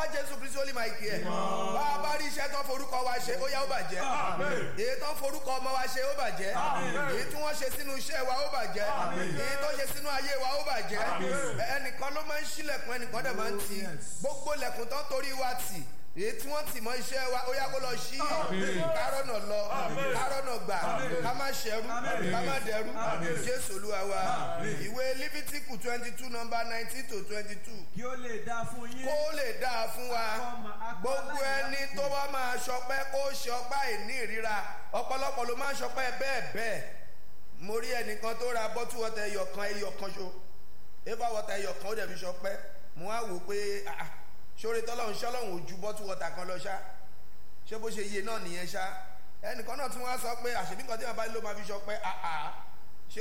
jésù kristu olè máa kí ẹ bá a bá rí iṣẹ́ tó forúkọ wa ṣe ó yá ó bàjẹ́ èyí tó forúkọ ọmọ wa ṣe ó bàjẹ́ èyí tí wọ́n ṣe sínú iṣẹ́ wa ó bàjẹ́ èyí tó ṣe sínú ayé wa ó bàjẹ́ ẹnìkan ló máa ń ṣílẹ̀kùn ẹnìkan dẹ̀ máa ń tì gbogbo lẹ̀kùn tó ń torí wa tì èyí tí wọ́n tì mọ́ iṣẹ́ wa ó yá kó lọ sí kárọ̀nà lọ kárọ̀nà gbà ká má ṣẹrú ká má dẹrú jésù olúwa wa ìwé lífítíkù twenty two number nineteen to twenty two kí ó lè dáa fún yín. kó lè dáa fún wa gbogbo ẹni tó bá máa ṣọpẹ́ kó ṣe ọpá ìní ìríra ọ̀pọ̀lọpọ̀ ló máa ń ṣọpẹ́ bẹ́ẹ̀ bẹ́ẹ̀ mo rí ẹnìkan tó ra bọ́tú wọ́tà ẹyọ kan ẹyọ kan ṣo eva wọ́tà ẹyọ kan ó dẹ̀ fi ṣọpẹ́ mo wá wò pé ah, ah, ṣóore tọ́lọ́run ṣọ́lọ́run ò ju bọ́tú wọ́tà kan lọ ṣá ṣé bó ṣe yé náà nìyẹn ṣá ẹnìkan náà tún wá sọ pé àṣebí kan tí wọn bá ló máa fi ṣọpẹ́ àà ṣé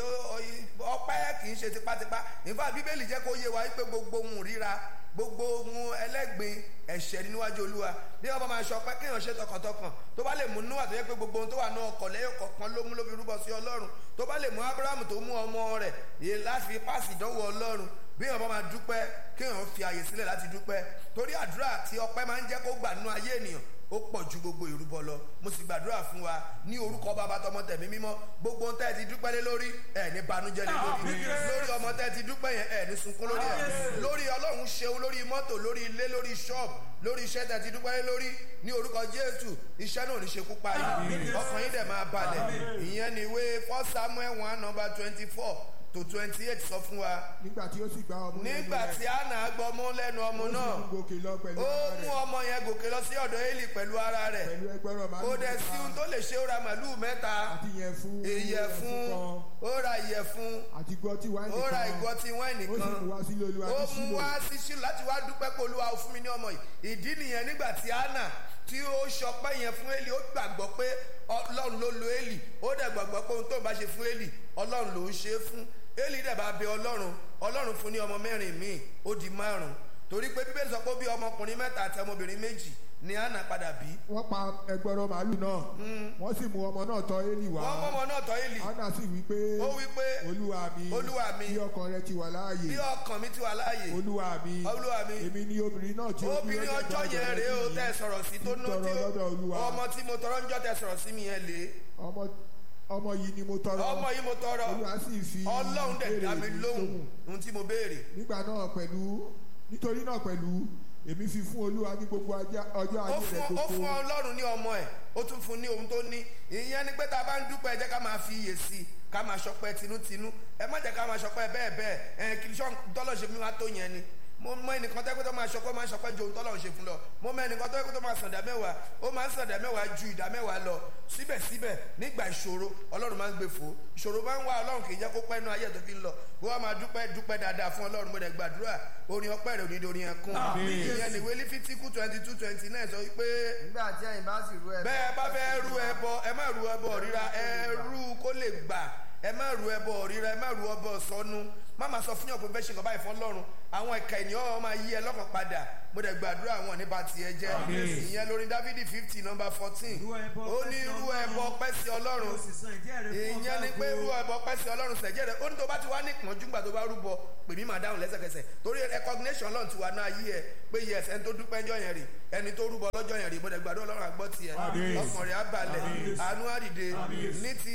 ọpẹ́ kì í ṣe tipátipá nígbà bíbélì jẹ́ kó yé wa wípé gbogbo ohun ríra gbogbo ohun ẹlẹ́gbin ẹ̀ṣẹ̀ ní níwájú olúwa bí wọn bá máa ṣọpẹ́ kéèyàn ṣe tọkàntọkàn tó bá lè mú níwà tó yẹ pé gbogbo ohun tó wà ní ọkọ̀ lẹ́yìn kọ̀ọ̀kan ló mú ló fi rúbọ sí ọlọ́run tó bá lè mú abrahamu tó mú ọmọ rẹ̀ yé láti fi páàsì ìdánwò ọlọ́run bí wọn bá máa dúpẹ́ kéèyàn fi àyè sílẹ̀ láti dúpẹ́ torí àdúrà tí ọpẹ́ máa ń jẹ́ kó gbà nínú ayé ènìyàn ó pọ̀ ju gbogbo ìrúbọ lọ mo sì gbàdúrà fún wa ní orúkọ bàbá tọmọ tẹ̀mí mímọ́ gbogbo ohun tẹ́ ẹ ti dúpẹ́ lé lórí ẹ̀ ní banújẹ́ lé lórí lórí ọmọ tẹ́ ẹ ti dúpẹ́ yẹn ẹ̀ ní sunkún lórí ẹ̀ lórí ọlọ́run ṣeun lórí mọ́tò lórí ilé lórí ṣọ́ọ̀bù lórí iṣẹ́ tẹ́ ẹ ti dúpẹ́ lé lórí ní orúkọ jésù iṣẹ́ náà ò ní ṣekú pa yìí ọkàn yín dẹ̀ máa balẹ̀ ìyẹn ni ìwé first samuel one number twenty four to twenty eight sọ fún wa nígbà tí ó sì gba ọmú lẹ́nu nígbà rẹ̀, tí anna gbọmú lẹ́nu ọmọ ó sì náà mú gòkè lọ pẹ̀lú ó ara mú rẹ̀, ọmọ yẹn gòkè lọ sí ọ̀dọ̀ eli pẹ̀lú ara rẹ̀ pẹ̀lú ẹgbẹ̀rún màálù kò dẹ̀ sí ohun tó lè ṣe ó ra màlúù mẹ́ta àti ìyẹ̀fun ìyẹ̀fun kan ó ra ìyẹ̀fun àti gọtí wáìnì ó ra kan ìgò tí wáìnì ó sì kan mú wá sílé olúwa ó ní mú sílò wá sí sílò láti wá dúpẹ́ pé olúwa ó fún mi ní ọmọ yìí ìdí nìyẹn nígbà tí anna tí ó ṣọpẹ́ yẹn fún eli ó gbàgbọ́ pé ọlọ́run ló lo eli ó dẹ̀ gbàgbọ́ pé ohun tó ń bá ṣe fún eli ọlọ́run ló ń ṣe é fún eli dẹ̀ bá bẹ ọlọ́run ọlọ́run fún ní ọmọ mẹ́rin míì ó di márùn torí pé bíbélì sọ pé ó bí ọmọkùnrin mẹ́ta àti ọmọbìnrin méjì ni anna padà bí wọ́n pa ẹgbẹ̀rún màálù náà wọ́n sì mú ọmọ náà tọ́ élì wá wọ́n mọ́mọ́ náà tọ́ eli anna sì wí pé ó wí pé olúwa mi Olúwa mi, bí ọkàn rẹ ti wà láàyè bí ọkàn mi ti wà láàyè olúwa mi Olúwa mi, èmi ni obìnrin náà tí ó bí obìnrin ọjọ́ yẹn rèé o tẹ́ ẹ sọ̀rọ̀ sí tó ná tọrọ tí lọ́dọ̀ ó olúwa ọmọ tí mo tọrọ ń jọ́ tẹ́ sọ̀rọ̀ sí mi yẹn lé ọmọ ọmọ yìí ni mo tọrọ ọmọ yìí mo tọrọ olúwa sì fi ọlọ́run dẹ̀ dá mi ìbéèrè mi lóhùn ohun tí mo béèrè nígbà náà pẹ̀lú nítorí náà pẹ̀lú èmi fi fún olúwa ní gbogbo ajá- ọjọ́ ó ayé fún rẹ̀ ó fún gbogbo ọlọ́run ní ọmọ ẹ̀ ó tún fún ní ohun tó ní ìyẹn ni pé tá a bá ń dúpẹ́ ẹ jẹ́ ká máa fi iyè sí i ká máa ṣọpẹ́ tinútinú ẹ má jẹ́ ká máa ṣọpẹ́ bẹ́ẹ̀ bẹ́ẹ̀ ẹ kì í ṣọ́ tọ́lọ̀ ṣe fún wa tó yẹn ni mo mọ ẹnìkan tó yẹ kó tó máa ṣọpẹ́ máa ṣọpẹ́ ju ohun tọ́lọ̀ ṣe fún lọ mo mọ ẹnìkan tó yẹ kó tó máa sàn dá mẹ́wàá ó máa ń sàn dá mẹ́wàá ju ìdá mẹ́wàá lọ síbẹ̀síbẹ̀ nígbà ìṣòro ọlọ́run máa ń gbé fò ìṣòro máa ń wá ọlọ́run kì í jẹ́ kó pẹ́ nu ayé tó fi ń lọ bó wá máa dúpẹ́ dúpẹ́ dáadáa fún ọlọ́run mo dẹ̀ gbàdúrà orin ọpẹ́ rẹ̀ òní orin ẹkún ìyẹn nìwé lífítíkù twenty two twenty nine sọ wípé nígbà tí ẹ̀yin bá sì rú ẹ bẹ́ẹ̀ bá fẹ́ rú ẹbọ ẹ má rú ẹbọ ríra ẹ rú kó lè gbà ẹ má rú ẹbọ ríra ẹ má rú ẹbọ sọnù má máa sọ fún yàn pé bẹ́ẹ̀ ṣe nǹkan báyìí fún ọlọ́run àwọn ẹ̀ka ènìyàn máa yí ẹ lọ́kàn padà mo dẹ̀ gbàdúrà àwọn nípa tiẹ̀ jẹ́ ìyẹn lórí dávidi fifty number fourteen Rú ẹbọ ó ní pẹ́ sí rú ẹbọ Ọlọ́run. pẹ́ sí ọlọ́run ó sì san ìdí ẹ̀rẹ́ fún ìyẹn ni pé rú ẹbọ pẹ́ sí ọlọ́run sẹ̀jẹ̀ rẹ̀ ó ní tó bá ti wá ní ìpọ́njú gbà tó bá rúbọ pè mí máa dáhùn lẹ́sẹ̀kẹsẹ̀ torí recognition ọlọ́run ti wà náà yí ẹ pé yes ẹni tó dúpẹ́ ńjọ́ yẹn rè ẹni tó rúbọ lọ́jọ́ yẹn rè mo dẹ̀ gbàdúrà ọlọ́run àgbọ́ tiẹ̀ ọkàn rẹ̀ á balẹ̀ àánú àdìde ní ti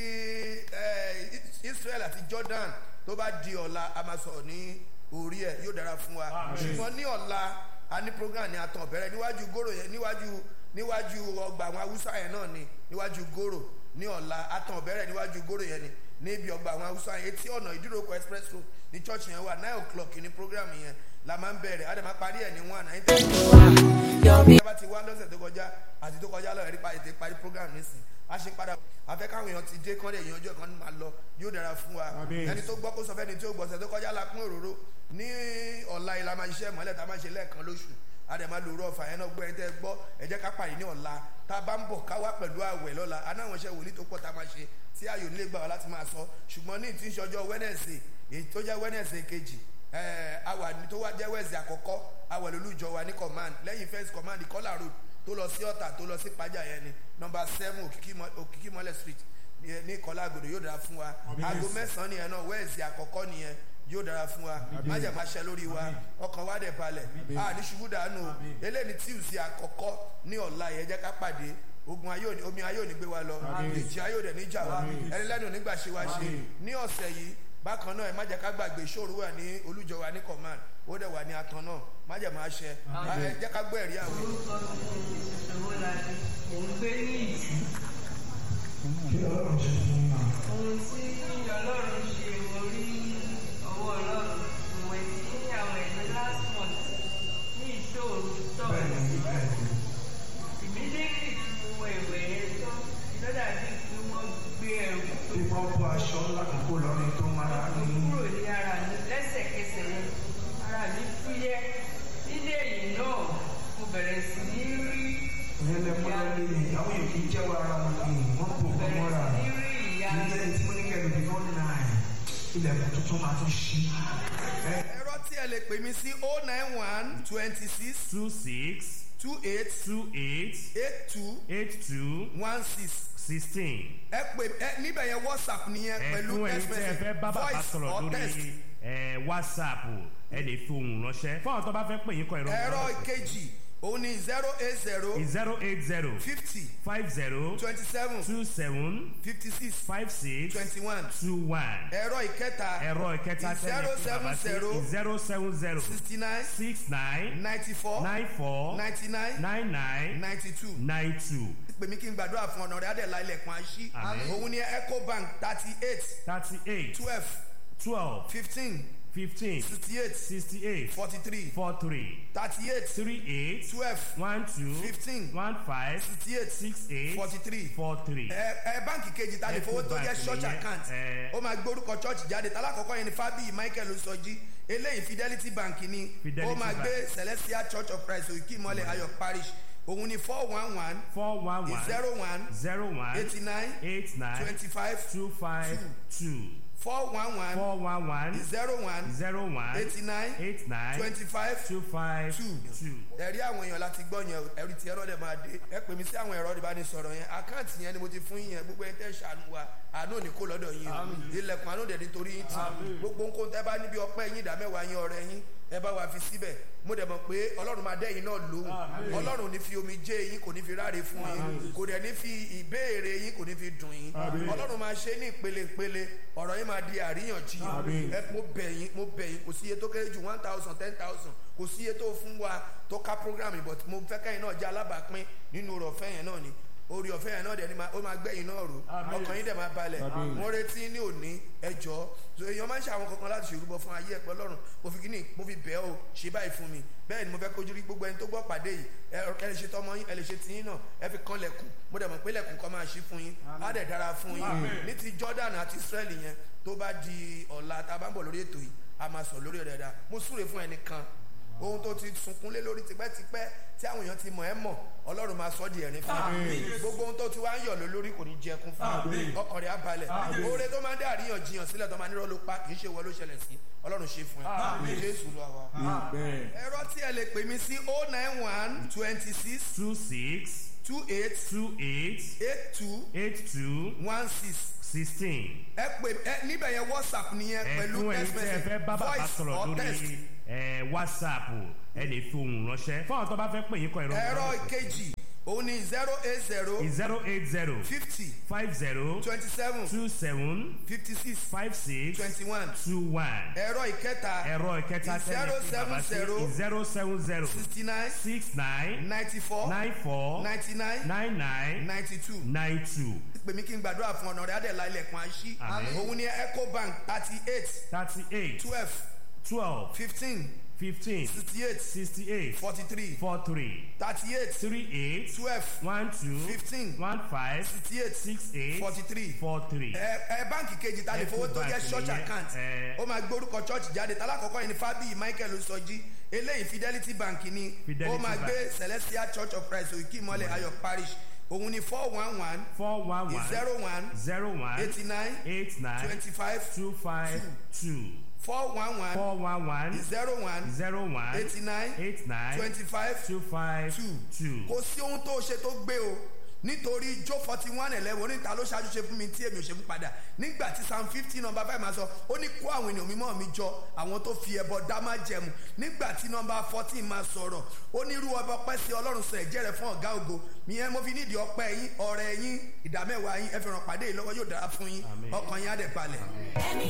eh, Israel àti Jordan tó bá di ọ̀la a máa sọ̀rọ̀ ní orí ẹ̀ yóò dára fún wa ṣùgbọ́n ní ọ̀la a ní program ní atàn bẹ̀rẹ̀ níwájú gòrò yẹn níwájú níwájú ọgbà àwọn haúsá yẹn náà ni níwájú gòrò ní ọ̀la atàn bẹ̀rẹ̀ níwájú gòrò yẹn ni níbi ọgbà àwọn haúsá yẹn etí ọ̀nà ìdíròkọ express road ní church yẹn wà nine o'clock ní program yẹn la máa ń bẹ̀rẹ̀ a dẹ̀ máa parí ẹ̀ ní one nine thirty ẹ bá ti wá lọ́sẹ̀ tó kọjá àti tó kọjá lọ ẹ̀rí pa ètè parí program nísìn a ṣe padà afẹ́ káwọn èèyàn ti dé kọ́ndé èèyàn ọjọ́ kan ní máa lọ yóò dára fún wa Àmín. ẹni tó gbọ́ kó sọ fẹ́ni tí ó gbọ́sẹ̀ tó kọjá la pín òróró ní ọ̀la ìlà máa ṣiṣẹ́ ìmọ̀lẹ̀ tá a máa ṣe lẹ́ẹ̀kan lóṣù a dẹ̀ máa lòrò ọ̀fà yẹn náà gbọ́ ẹ tẹ́ gbọ́ ẹ jẹ́ ká pàdé ní ọ̀la tá a bá ń bọ̀ ká wá pẹ̀lú àwẹ̀ lọ́la anáwọn iṣẹ́ wòlíì tó pọ̀ tá a máa ṣe tí ayò nílé gbà wá láti máa sọ ṣùgbọ́n ní ìtí ìṣọjọ́ Wednesday èyí tó jẹ́ Wednesday kejì ẹ̀ẹ́ àwà tó wá jẹ́ Wednesday àkọ́kọ́ àwẹ̀ lólùjọ wa ní command lẹ́yìn first command Ìkọ́là road tó lọ sí ọ̀tà tó lọ sí pàjá yẹn ni number seven Òkìkí Mọ- Òkìkí mọ́lẹ̀ street ní ní Ìkọ́là àgòdò yóò dára fún wa aago mẹ́sàn-án nìyẹn náà Wednesday àkọ́kọ́ nìyẹn yóò dára fún wa májẹ̀ máa ṣe lórí wa ọkàn wa dẹ̀ balẹ̀ a ní ṣubú dànù eléyìí tíùsì àkọ́kọ́ ní ọ̀la yẹn jẹ́ ká pàdé ogun ayé òní omi ayé òní gbé wa lọ ìjì ayé òní níjà wa ẹni lẹ́nu onígbà ṣe wa ṣe ní ọ̀sẹ̀ yìí bákan náà ẹ má jẹ́ ká gbàgbé ìṣòro wà ní olújọ wa ní command ó dẹ̀ wà ní atan náà má jẹ́ máa ṣe ẹ jẹ́ ká gbọ́ ẹ̀rí àwọn. orúkọ mi ni ìṣòro láti mò ń gbé ní ìtì. ohun tí ọlọ́run ṣe mo rí ọwọ́ ọlọ́run mo wẹ̀ sí àwọn ẹ̀mí last month ní ìṣòro tọ̀. immediately tí mo wọ ìwẹ̀ yẹn tán lọ́dà bíi pé wọ́n gbé ẹrù tó Ìwọ́n bọ́ aṣọ lákòókò lọ́rin tó máa mo ní kúrò ní ara mi lẹ́sẹ̀kẹsẹ̀ yẹn ara mi fúyẹ́ nílé yìí náà mo bẹ̀rẹ̀ sí ní rí ìyẹn lẹ́mọ́lá lé ní àwọn èyí kì í jẹ́wọ́ ara wọn ní wọ́n kò kọ́ bẹ̀rẹ̀ mọ́ra. sí ní rí ìyá Ilé tí mo ní kẹ́lù bí wọ́n náà ilẹ̀kùn tuntun máa tún ṣí. Ẹ ẹ̀rọ tí ẹ lè pè mí sí oh nine one twenty six two six two eight two eight eight two eight two one six sixteen. ẹ pè ẹ níbẹ̀ yẹn whatsapp nìyẹn pẹ̀lú ẹ̀fún ẹni text tí ẹ fẹ́ message bá bàbá voice sọ̀rọ̀ or text. lórí ẹ̀, whatsapp ẹ lè fi ohùn ránṣẹ́ fún àwọn tó bá fẹ́ pè yín kọ ìrọ̀ ẹ̀rọ ìkejì òun ni zero eight zero zero eight zero fifty five zero twenty seven two seven fifty six five six twenty one two one ẹ̀rọ ìkẹta ẹ̀rọ ìkẹta tẹ́lẹ̀ fún bàbá sí zero seven zero sixty nine six nine ninety four nine four ninety nine nine nine ninety two nine two pè mí kí n gbàdúrà fún ọ̀nà rẹ̀ adẹ̀lá ilẹ̀kùn àṣì Àmín. òun ni ecobank thirty eight thirty eight twelve twelve fifteen fifteen sixty eight sixty eight forty three four three thirty eight three eight twelve one two Fifteen. one five sixty eight six eight forty three four three. ẹ ẹ báǹkì kejì ta lè fowó tó jẹ Ecobank church nìyẹn, account ẹ. ó máa gbórúkọ church jáde tálákọ̀ọ́kọ́ yẹn ni fábíyì michael osọjí eléyìí fidelity bank ni Fidelity ó máa Bank. gbé celestial church of christ òkè ìmọ̀lẹ̀ ayọ̀ parish òun ni four one one four one one zero one zero one eighty nine eight nine twenty five two five two four one one four one one zero one zero one eighty nine eight nine twenty five two five two. two. ẹ̀rí àwọn èèyàn láti gbọ́ yẹn o, ẹ̀rí tí ẹ̀rọ dẹ̀ máa dé ẹ pè mí sí àwọn ẹ̀rọ ìbánisọ̀rọ̀ yẹn àkáǹtì yẹn ni mo ti fún yín yẹn gbogbo ẹ̀ tẹ́ ṣàánú wa àánú ò ní kó lọ́dọ̀ yín o ilẹ̀kùn àánú dẹ̀ nítorí yín tì gbogbo nǹkan tẹ́ bá níbi ọpẹ́ yín ìdá mẹ́wàá yín ọrẹ yín ẹ bá wa fi síbẹ̀ mo dẹ̀ mọ̀ pé ọlọ́run máa dẹ́yìn náà lóhùn ọlọ́run ò ní fi omi jẹ́ yín kò ní fi ráre fún yín kò dẹ̀ ní fi ìbéèrè yín kò ní fi dùn yín ọlọ́run máa ṣe ní ìpele ìpele ọ̀rọ̀ yín máa di àríyànjiyàn ẹ mo bẹ̀ yín mo bẹ̀ yín kò sí iye tó kéré ju one thousand ten thousand kò sí iye tó fún wa tó ká program yìí but mo fẹ́ kẹ́yìn náà jẹ́ alábàápín nínú ọ̀rọ̀ ọ̀fẹ́ yẹn náà ni orí ọ̀fẹ́ yẹn náà dẹ̀ ni ma- ó máa gbẹ̀yìn náà rò ọkàn yín dẹ̀ máa balẹ̀ mo retí ní òní ẹjọ́ so èèyàn máa ń ṣe àwọn kankan láti ṣèrúbọ fún ayé ẹ̀pẹ́ lọ́rùn mo fi kíní mo fi bẹ́ẹ̀ o ṣe báyìí fún mi bẹ́ẹ̀ ni mo fẹ́ kojú rí gbogbo ẹni tó gbọ́ pàdé yìí ẹ ẹ lè ṣe tọmọ yín ẹ lè ṣe tiyín náà ẹ fi kan lẹ̀kùn mo dẹ̀ mọ̀ pé lẹ̀kùn kan máa ṣí fún yín á dẹ̀ dára fún yín ní ti Jordan àti Israel yẹn tó bá di ọ̀la tá a bá ń bọ̀ lórí ètò yìí a máa sọ lórí rẹ̀ dáa mo súre fún ẹnìkan ohun tó ti sunkún lé lórí tipẹ́tipẹ́ tí àwọn èèyàn ti mọ̀ ẹ́ mọ̀ ọlọ́run máa sọ di ẹ̀rín fún un gbogbo ohun tó ti wá ń yọ̀ lé lórí kò ní jẹ kún fún un ọkàn rẹ̀ á balẹ̀ oore tó máa ń dé àríyànjiyàn sílẹ̀ tó máa nírọ̀ ló pa kì í ṣe wọ́n ló ṣẹlẹ̀ sí ọlọ́run ṣe fún ẹ jésù lọ wa. amen. ẹ̀rọ tí ẹ lè pè mí sí oh nine one twenty six two six two eight two eight eight two eight two one six sixteen. ẹ pè ẹ níbẹ̀ yẹn whatsapp nìyẹn pẹ̀lú ẹ̀fún ẹni text tí ẹ message fẹ́ bá bàbá voice sọ̀rọ̀ or text. lórí ẹ̀, whatsapp ẹ lè fi ohùn ránṣẹ́ fún àwọn tó bá fẹ́ pè yín kọ ìrọ̀ ẹ̀rọ ìkejì òun ni zero eight zero zero eight zero fifty five zero twenty seven two seven fifty six five six twenty one two one. ẹ̀rọ ìkẹta ẹ̀rọ ìkẹta tẹ́lẹ̀ fún bàbá sí zero seven zero sixty nine six nine ninety four nine four ninety nine nine nine ninety two nine two pè mí kí n gbàdúrà fún ọ̀nà rẹ̀ adẹ̀lá ilẹ̀kùn àṣì Àmín. òun ni ecobank thirty eight thirty eight twelve twelve fifteen fifteen sixty eight sixty eight forty three four three thirty eight three eight twelve one two Fifteen. one five sixty eight six eight forty three four three. ẹ ẹ báǹkì kejì ta lè fowó tó jẹ́ Ecobank church nìyẹn, account ẹ. ó máa gbórúkọ church jáde tálákọ̀ọ́kọ́ yẹn ni fábíyì michael osọjí eléyìí fidelity bank ni Fidelity ó máa Bank. gbé celestial church of christ òkè ìmọ̀lẹ̀ ayọ̀ parish òun ni four one one four one one zero one zero one eighty nine eight nine twenty five two five two four one one four one one zero one zero one eighty nine eight nine twenty five two five two two. kò sí ohun tó ṣe tó gbé o nítorí jó forty one eleven oníta ló ṣáájú ṣe fún mi tí èmi ò ṣe fún padà nígbà tí psalm fifty number five máa sọ ó ní kó àwọn ènìyàn mímọ́ mi jọ àwọn tó fi ẹbọ dá má jẹmu nígbà tí number fourteen máa sọ̀rọ̀ ó ní irú ọba ọpẹ́ sí ọlọ́run sọ ẹ̀jẹ̀ rẹ̀ fún ọ̀gá ògo ìyẹn mo fi nídìí ọpẹ́ yín ọrẹ yín ìdámẹ́wàá yín ẹ fi ràn pàdé yìí lọ́wọ́ yóò dára fún yín ọkàn yín á dẹ̀ balẹ̀. ẹni